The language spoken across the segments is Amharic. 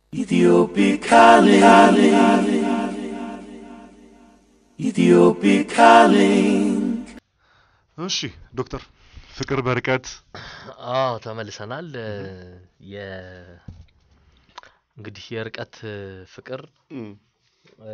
Ethiopic calling. Ethiopic calling. እሺ ዶክተር ፍቅር በርቀት አዎ ተመልሰናል። የ እንግዲህ የርቀት ፍቅር እም፣ እ፣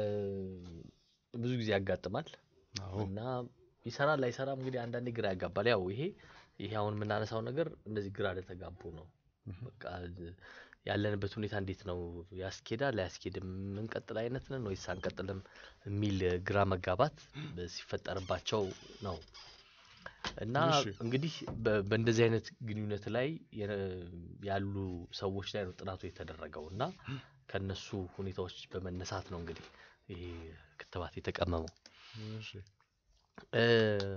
ብዙ ጊዜ ያጋጥማል አዎ እና ይሰራል አይሰራም እንግዲህ አንዳንዴ ግራ ያጋባል። ያው ይሄ ይሄ አሁን የምናነሳው ነገር እንደዚህ ግራ ለተጋቡ ነው። በቃ ያለንበት ሁኔታ እንዴት ነው ያስኬዳል አያስኬድም፣ የምንቀጥል አይነት ነን ወይስ አንቀጥልም የሚል ግራ መጋባት ሲፈጠርባቸው ነው። እና እሺ። እንግዲህ በ- በእንደዚህ አይነት ግንኙነት ላይ የ- ያሉ ሰዎች ላይ ነው ጥናቱ የተደረገው እና ከነሱ ሁኔታዎች በመነሳት ነው እንግዲህ ይሄ ክትባት የተቀመመው። እሺ እ፣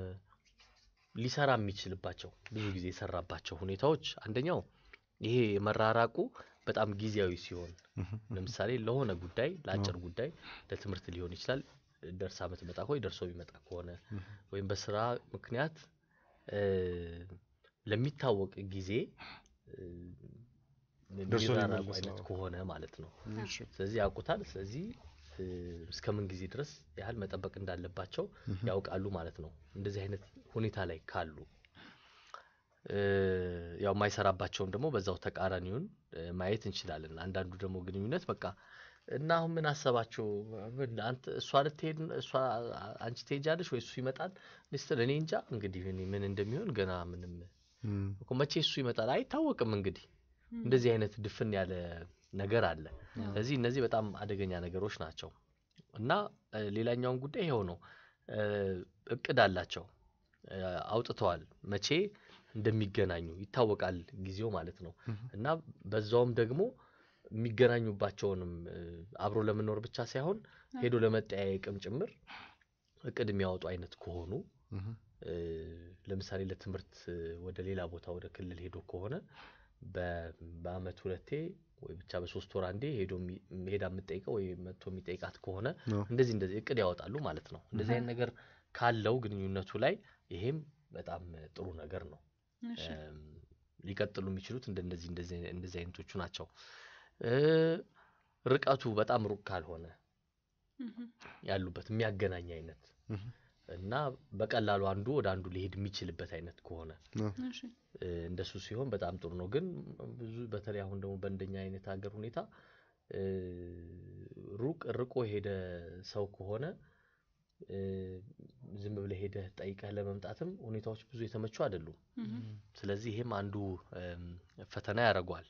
ሊሰራ የሚችልባቸው ብዙ ጊዜ የሰራባቸው ሁኔታዎች አንደኛው ይሄ መራራቁ በጣም ጊዜያዊ ሲሆን ለምሳሌ ለሆነ ጉዳይ ለአጭር ጉዳይ ለትምህርት ሊሆን ይችላል ደርሳ ምትመጣ ወይ ደርሶ የሚመጣ ከሆነ ወይም በስራ ምክንያት እ፣ ለሚታወቅ ጊዜ እ፣ ደርሶ የሚራራቁ የሚመለስ አይነት ነው። ከሆነ ማለት ነው። እሺ ስለዚህ ያውቁታል። ስለዚህ እ፣ እስከ ምን ጊዜ ድረስ ያህል መጠበቅ እንዳለባቸው ያውቃሉ ማለት ነው። እንደዚህ አይነት ሁኔታ ላይ ካሉ እ፣ ያው የማይሰራባቸውም ደግሞ በዛው ተቃራኒውን እ፣ ማየት እንችላለን። አንዳንዱ ደግሞ ግንኙነት በቃ እና አሁን ምን አሰባችሁ? ምን አንተ እሷ ልትሄድ እሷ አንቺ ትሄጃለሽ ወይ እሱ ይመጣል ስትል እኔ እንጃ እንግዲህ እኔ ምን እንደሚሆን ገና ምንም እም፣ እኮ መቼ እሱ ይመጣል አይታወቅም። እንግዲህ እንደዚህ አይነት ድፍን ያለ ነገር አለ። ስለዚህ እነዚህ በጣም አደገኛ ነገሮች ናቸው እና እ፣ ሌላኛውን ጉዳይ ይኸው ነው። እ፣ እቅድ አላቸው እ፣ አውጥተዋል። መቼ እንደሚገናኙ ይታወቃል ጊዜው ማለት ነው እና በዛውም ደግሞ የሚገናኙባቸውንም እ፣ አብሮ ለመኖር ብቻ ሳይሆን ሄዶ ለመጠያየቅም ጭምር እቅድ የሚያወጡ አይነት ከሆኑ እም፣ እ፣ ለምሳሌ ለትምህርት እ፣ ወደ ሌላ ቦታ ወደ ክልል ሄዶ ከሆነ በ- በአመት ሁለቴ ወይ ብቻ በሶስት ወር አንዴ ሄዶ የሚ- ሄዳ የምጠይቀው ወይ መጥቶ የሚጠይቃት ከሆነ አዎ። እንደዚህ እንደዚህ እቅድ ያወጣሉ ማለት ነው። እንደዚህ አይነት ነገር ካለው ግንኙነቱ ላይ ይሄም በጣም ጥሩ ነገር ነው። እሺ እም፣ ሊቀጥሉ የሚችሉት እንደነዚህ እንደዚህ እንደዚህ አይነቶቹ ናቸው። እ፣ ርቀቱ በጣም ሩቅ ካልሆነ እህ፣ ያሉበት የሚያገናኝ አይነት እህ፣ እና በቀላሉ አንዱ ወደ አንዱ ሊሄድ የሚችልበት አይነት ከሆነ አዎ። እሺ እ፣ እንደሱ ሲሆን በጣም ጥሩ ነው። ግን ብዙ በተለይ አሁን ደግሞ በእንደኛ አይነት ሀገር ሁኔታ እ፣ ሩቅ ርቆ የሄደ ሰው ከሆነ እ፣ ዝም ብለህ ሄደህ ጠይቀህ ለመምጣትም ሁኔታዎች ብዙ የተመቹ አይደሉም። እህ፣ ስለዚህ ይሄም አንዱ እም፣ ፈተና ያደርገዋል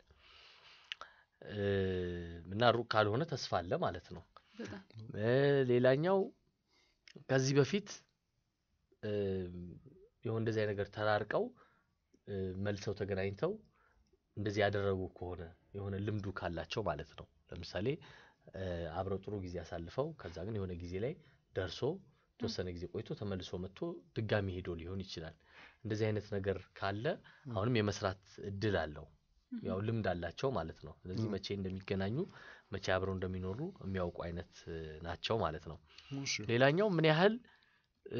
እ፣ እና ሩቅ ካልሆነ ተስፋ አለ ማለት ነው። በጣም እ፣ ሌላኛው ከዚህ በፊት እ፣ የሆነ እንደዚህ አይነት ነገር ተራርቀው እ፣ መልሰው ተገናኝተው እንደዚህ ያደረጉ ከሆነ የሆነ ልምዱ ካላቸው ማለት ነው። ለምሳሌ እ፣ አብረው ጥሩ ጊዜ አሳልፈው ከዛ ግን የሆነ ጊዜ ላይ ደርሶ የተወሰነ ጊዜ ቆይቶ ተመልሶ መጥቶ ድጋሚ ሄዶ ሊሆን ይችላል። እንደዚህ አይነት ነገር ካለ አሁንም የመስራት እድል አለው። ያው ልምድ አላቸው ማለት ነው። ስለዚህ መቼ እንደሚገናኙ መቼ አብረው እንደሚኖሩ የሚያውቁ አይነት እ፣ ናቸው ማለት ነው። እሺ ሌላኛው ምን ያህል እ፣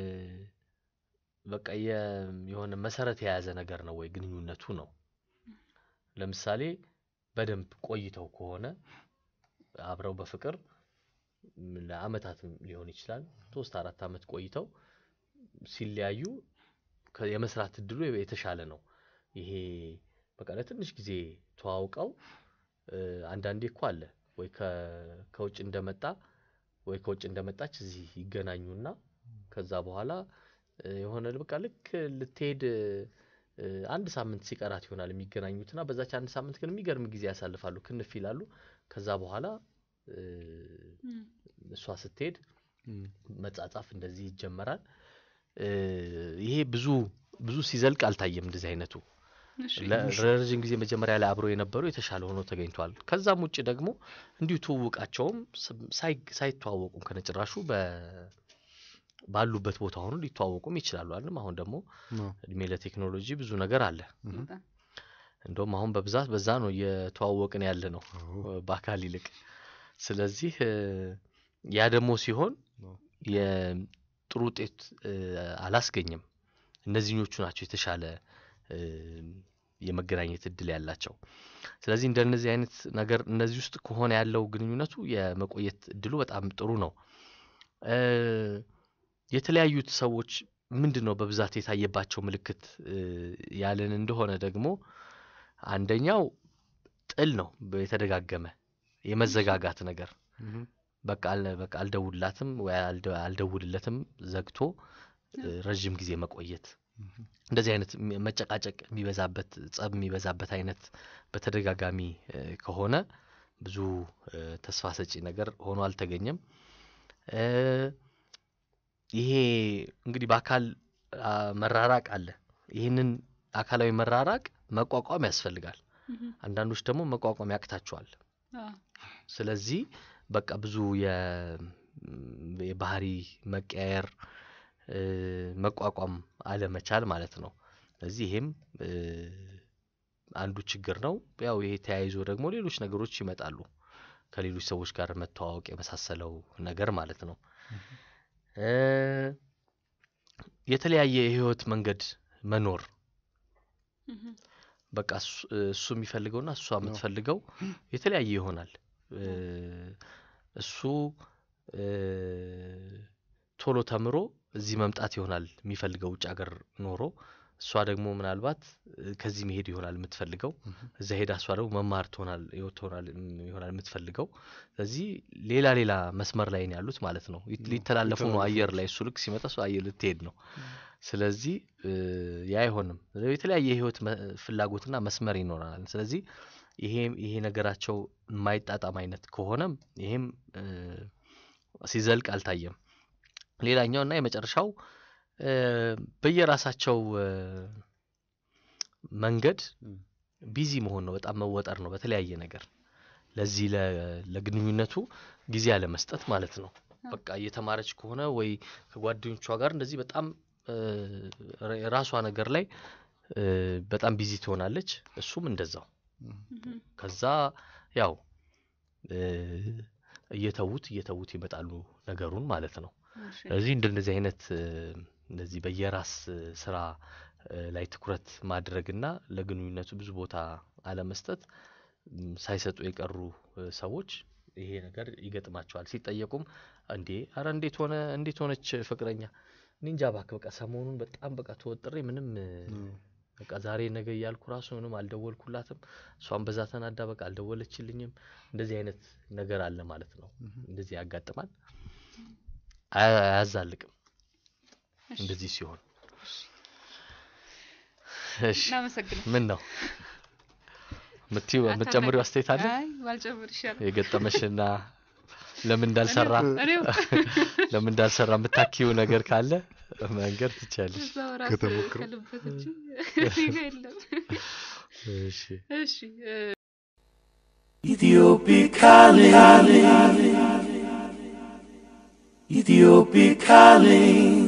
በቃ የ- የሆነ መሰረት የያዘ ነገር ነው ወይ ግንኙነቱ ነው። ለምሳሌ በደንብ ቆይተው ከሆነ አብረው በፍቅር ም፣ ለአመታትም ሊሆን ይችላል ሶስት አራት አመት ቆይተው ሲለያዩ ከ- የመስራት እድሉ የተሻለ ነው። ይሄ በቃ ለትንሽ ጊዜ ተዋውቀው እ፣ አንዳንዴ እኮ አለ ወይ ከ- ከውጭ እንደመጣ ወይ ከውጭ እንደመጣች እዚህ ይገናኙና ከዛ በኋላ እ፣ የሆነ በቃ ልክ ልትሄድ እ፣ አንድ ሳምንት ሲቀራት ይሆናል የሚገናኙትና በዛች አንድ ሳምንት ግን የሚገርም ጊዜ ያሳልፋሉ፣ ክንፍ ይላሉ። ከዛ በኋላ እ፣ እም፣ እሷ ስትሄድ እም፣ መጻጻፍ እንደዚህ ይጀመራል። እ፣ ይሄ ብዙ ብዙ ሲዘልቅ አልታየም እንደዚህ አይነቱ እሺ ለ- ለረዥም ጊዜ መጀመሪያ ላይ አብረው የነበሩ የተሻለ ሆኖ ተገኝቷል። ከዛም ውጭ ደግሞ እንዲሁ ትውውቃቸውም ስ- ሳይ- ሳይተዋወቁም ከነጭራሹ በ- ባሉበት ቦታ ሆኖ ሊተዋወቁም ይችላሉ አይደለም። አሁን ደግሞ አዎ። እድሜ ለቴክኖሎጂ ብዙ ነገር አለ። በጣም እንደውም አሁን በብዛት በዛ ነው እየተዋወቅን ያለ ነው አዎ። በአካል ይልቅ። ስለዚህ እ፣ ያ ደግሞ ሲሆን አዎ። የጥሩ ውጤት እ፣ አላስገኝም። እነዚህኞቹ ናቸው የተሻለ እ፣ የመገናኘት እድል ያላቸው። ስለዚህ እንደነዚህ አይነት ነገር እነዚህ ውስጥ ከሆነ ያለው ግንኙነቱ የመቆየት እድሉ በጣም ጥሩ ነው። እ፣ የተለያዩት ሰዎች ምንድን ነው በብዛት የታየባቸው ምልክት እ፣ ያለን እንደሆነ ደግሞ አንደኛው ጥል ነው። የተደጋገመ የመዘጋጋት ነገር እም፣ በቃ አል- በቃ አልደውልላትም ወይ አልደ- አልደውልለትም ዘግቶ እ፣ ረዥም ጊዜ መቆየት እንደዚህ አይነት ሚ- መጨቃጨቅ የሚበዛበት ጸብ የሚበዛበት አይነት በተደጋጋሚ እ፣ ከሆነ ብዙ እ፣ ተስፋ ሰጪ ነገር ሆኖ አልተገኘም። እ፣ ይሄ እንግዲህ በአካል አ፣ መራራቅ አለ። ይህንን አካላዊ መራራቅ መቋቋም ያስፈልጋል። እህም፣ አንዳንዶች ደግሞ መቋቋም ያቅታቸዋል። አዎ፣ ስለዚህ በቃ ብዙ የ- ም፣ የባህሪ መቀያየር እ፣ መቋቋም አለመቻል ማለት ነው። ስለዚህ ይሄም እ፣ አንዱ ችግር ነው። ያው ይሄ ተያይዞ ደግሞ ሌሎች ነገሮች ይመጣሉ። ከሌሎች ሰዎች ጋር መተዋወቅ የመሳሰለው ነገር ማለት ነው። እ፣ የተለያየ የህይወት መንገድ መኖር እህም፣ በቃ እሱ እሱ የሚፈልገውና እሷ የምትፈልገው የተለያየ ይሆናል። እ፣ እሱ እ፣ ቶሎ ተምሮ እዚህ መምጣት ይሆናል የሚፈልገው ውጭ ሀገር ኖሮ፣ እሷ ደግሞ ምናልባት እ፣ ከዚህ መሄድ ይሆናል የምትፈልገው። እዛ ሄዳ እሷ ደግሞ መማር ትሆናል ህይወት ትሆናል እም፣ ይሆናል የምትፈልገው። ስለዚህ ሌላ ሌላ መስመር ላይ ነው ያሉት ማለት ነው። ይት- ነው፣ ሊተላለፉ ነው ሊተላለፉ አየር ላይ። እሱ ልክ ሲመጣ እሷ አየር ልትሄድ ነው። ስለዚህ እ፣ ያ አይሆንም። ስለዚህ የተለያየ የህይወት መ- ፍላጎትና መስመር ይኖረናል። ስለዚህ ይሄ ይሄ ነገራቸው የማይጣጣም አይነት ከሆነም ይሄም እ፣ ሲዘልቅ አልታየም። ሌላኛው እና የመጨረሻው እ፣ በየራሳቸው እ፣ መንገድ እም፣ ቢዚ መሆን ነው። በጣም መወጠር ነው በተለያየ ነገር ለዚህ ለ- ለግንኙነቱ ጊዜ አለመስጠት ማለት ነው። በቃ እየተማረች ከሆነ ወይ ከጓደኞቿ ጋር እንደዚህ በጣም እ፣ ረ- የራሷ ነገር ላይ እ፣ በጣም ቢዚ ትሆናለች። እሱም እንደዛው እህም፣ ከዛ ያው እ፣ እየተዉት እየተዉት ይመጣሉ ነገሩን ማለት ነው። እሺ፣ ስለዚህ እንደነዚህ አይነት እ፣ እንደዚህ በየራስ እ፣ ስራ እ፣ ላይ ትኩረት ማድረግና ለግንኙነቱ ብዙ ቦታ አለመስጠት ም፣ ሳይሰጡ የቀሩ እ፣ ሰዎች ይሄ ነገር ይገጥማቸዋል። ሲጠየቁም እንዴ አረ እንዴት ሆነ እንዴት ሆነች ፍቅረኛ እኔ እንጃ እባክህ በቃ ሰሞኑን በጣም በቃ ተወጥሬ ምንም እ፣ በቃ ዛሬ ነገ እያልኩ ራሱ ምንም አልደወልኩላትም። እሷን በዛ ተናዳ በቃ አልደወለችልኝም። እንደዚህ አይነት ነገር አለ ማለት ነው። እንደዚህ ያጋጥማል። አያ- አያዛልቅም እሺ፣ እንደዚህ ሲሆን። እሺ እናመሰግናለን። ምን ነው ምትይው የምትጨምሪው አስተያየት አለ አይ ባልጨምር ይሻላል። የገጠመሽና ለምን እንዳልሰራ እኔው ለምን እንዳልሰራ የምታኪው ነገር ካለ መንገር ትችያለሽ። እዛው ራስ ከተሞክሮ። ከልበት እንጂ እኔ ጋ የለም። እሺ እሺ እ፣ Ethiopic calling. Ethiopic calling.